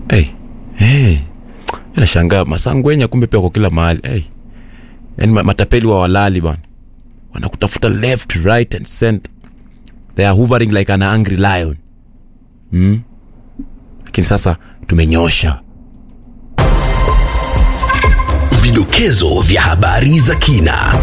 hey. Hey. Nashangaa masangwenya kumbe pia kwa kila mahali hey. Yani matapeli wa walali bana, wanakutafuta left right and center, they are hovering like an angry lion mm? Lakini sasa tumenyosha Vidokezo vya habari za kina.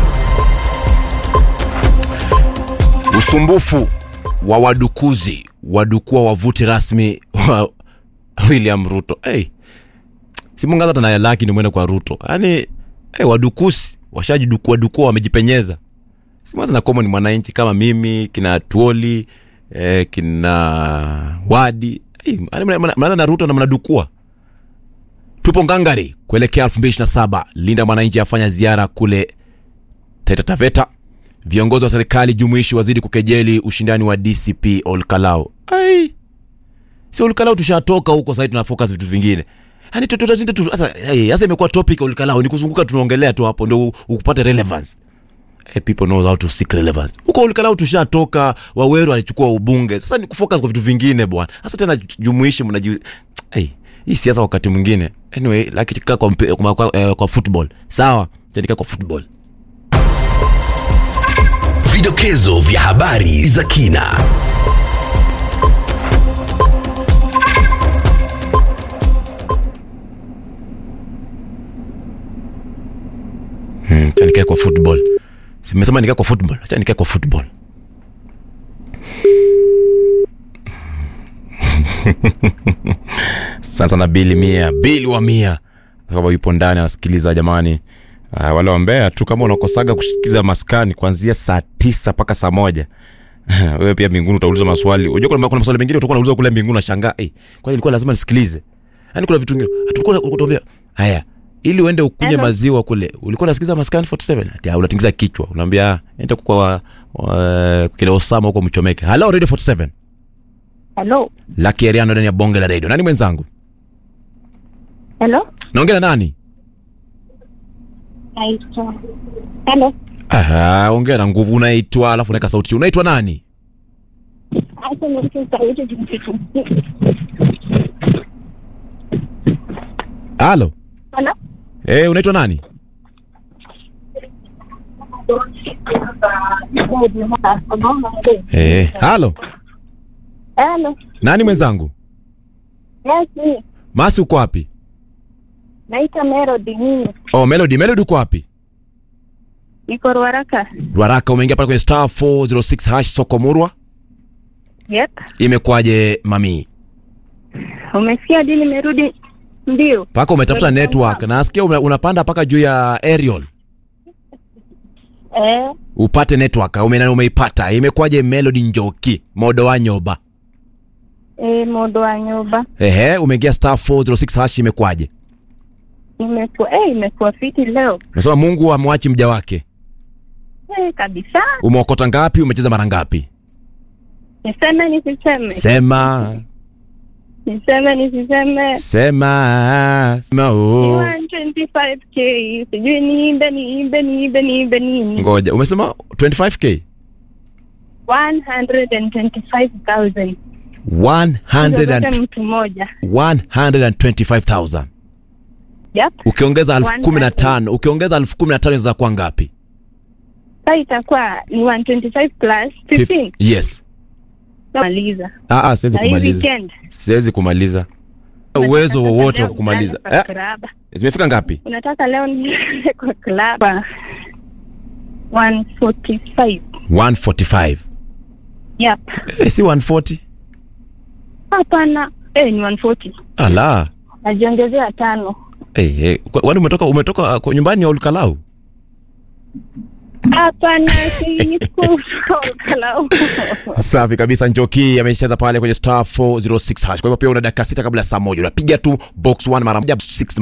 usumbufu wa wadukuzi wadukua wavuti rasmi wa William Ruto. Hey, simungaza tana laki ni mwende kwa Ruto. Yaani hey, wadukusi washajidukua dukua wamejipenyeza. Simungaza na common mwananchi kama mimi kina Tuoli eh, kina Wadi. Hey, yaani mna- mna- mnaanza na Ruto na mnadukua. Tupo ngangari kuelekea 2027. Linda Mwananchi afanya ziara kule Taita Taveta. Viongozi wa serikali jumuishi wazidi kukejeli ushindani wa DCP Olkalau. Ai, si Olkalau tushatoka huko, sasa tuna focus vitu vingine. Yani tutazidi tu sasa. Hey, sasa imekuwa topic Olkalau ni kuzunguka, tunaongelea tu hapo ndio ukupate relevance. Hey, people know how to seek relevance. Huko Olkalau tushatoka, Waweru alichukua ubunge. Sasa ni kufocus kwa vitu vingine bwana. Sasa tena jumuishi mnaji hey, hii siasa wakati mwingine. Anyway, lakini kaa kwa, mpe- kwa, kwa, eh, kwa football. Sawa, tendika kwa football. Vidokezo vya habari za kina. Hmm, acha nikae kwa football. Simesema nikae kwa football. Acha nikae kwa football. Sasa na bili mia, bili wa mia. Kama yupo ndani anasikiliza jamani. Uh, wale wambea tu kama unakosaga kusikiza maskani kuanzia saa tisa mpaka saa moja wewe pia mbinguni utauliza maswali. Unajua kuna, kuna maswali mengine utakuwa unauliza kule mbinguni unashangaa, eh, kwani ilikuwa lazima nisikilize? Yaani kuna vitu vingine hatakuwa kutuambia haya ili uende ukunywe Hello. maziwa kule ulikuwa unasikiza maskani 47 ati ah, unatingiza kichwa unaambia ah, enda kwa wa, wa, kile Osama huko mchomeke. Hello Radio 47. Hello. Lucky Ariano ndani ya bonge la radio. Nani mwenzangu? Hello. Naongea na nani? Naitwa. Hello. Aha, ongea na nguvu. Unaitwa alafu unaweka sauti. Unaitwa nani? Acha niweke sauti jimsifu. Halo. Hello. Eh, unaitwa nani? Eh, halo. Hello. Nani mwenzangu? Yes, me. Masi uko wapi? Naitwa Melody mimi. Oh, Melody, Melody uko wapi? Niko Ruaraka. Ruaraka umeingia pale kwenye star 406 hash soko murwa. Yep. Imekwaje mami? Umesikia hadi nimerudi mbio. Paka umetafuta Kwenye network. Nasikia ume- unapanda paka juu ya aerial. Eh, Upate network. Ume, umeipata. Imekwaje Melody Njoki? Modo wa nyoba. eh modo wa nyumba. Ehe, umeingia star 406 hash imekwaje? Imekuwa eh imekuwa fiti leo. Unasema Mungu amwachi mja wake. Eh, kabisa. Umeokota ngapi? Umecheza mara ngapi? Niseme nisiseme. Sema. Niseme nisiseme. Sema. Sema oh. 125k. Sijui niimbe niimbe niimbe niimbe nini. Ngoja, umesema 25k? 125,000. 100 Zote and, mtu mmoja. 125,000. Yep. Ukiongeza elfu kumi na 100. tano ukiongeza elfu kumi na tano inaweza kuwa ngapi? Sasa itakuwa ni 125 plus 15. Yes. Maliza. Ah, ah, siwezi Na hii kumaliza. weekend. Siwezi kumaliza. Uwezo wowote wa Leo kumaliza. unaenda Eh, kwa club. zimefika ngapi? Unataka leo niende kwa club. 145. 145. Yep. Eh, si 140. Hapana. Eh, ni 140. Ala. Najiongezea tano. Eh, eh, kwa- kwani umetoka umetoka kwa nyumbani ya Olkalau? Hapana, si kalau. Safi kabisa. Njoki ameshacheza pale kwenye star 406 hash. Kwa hivyo pia una dakika sita kabla ya saa moja unapiga tu box 1 mara moja 6